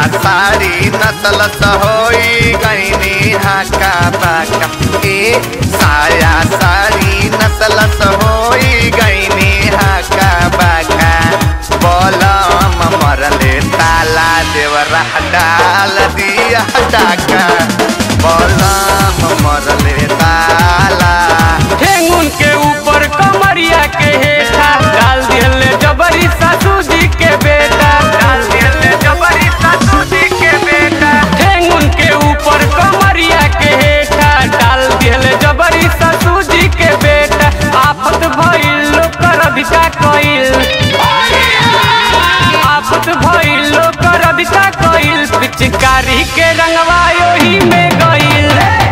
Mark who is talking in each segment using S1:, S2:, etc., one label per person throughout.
S1: साड़ी नसल सहोई गईनी हाका बाका ए साया साड़ी नसल सहोई गईनी हाका बाका बोलम मरले ताला देवरा डाल दिया डाका बोलम मरले ताला
S2: ठेंगुन के ऊपर कमरिया के हेठा डाल दिले जबरी सासू जी के बेटा डाल दिले जबरी सासू जी के बेटा ठेंगुन के ऊपर कमरिया के हेठा डाल दिले जबरी सासू जी के बेटा आफत भइल लोकर अधिका कइल आफत भइल लोकर अधिका कइल पिचकारी के रंगवा ओही में गइल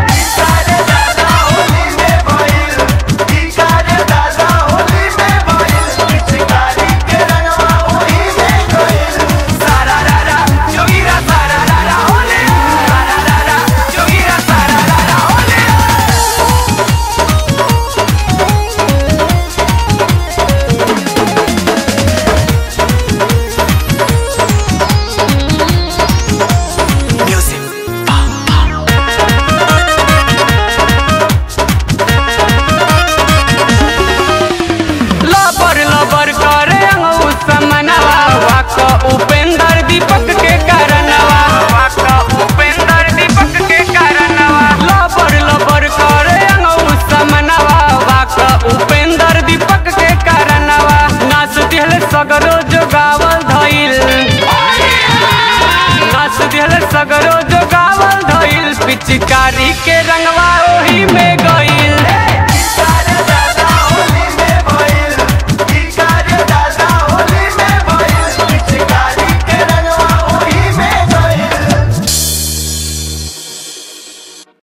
S2: लबर लबर करे अंगू समनवा वाक उपेंद्र दीपक के कारणवा वाक उपेंद्र दीपक के कारणवा लबर लबर करे अंगू समनवा वाक उपेंद्र दीपक के कारणवा नाच दिहल सगरो जोगावल धइल नाच दिहल सगरो जोगावल धइल पिचकारी के रंगवा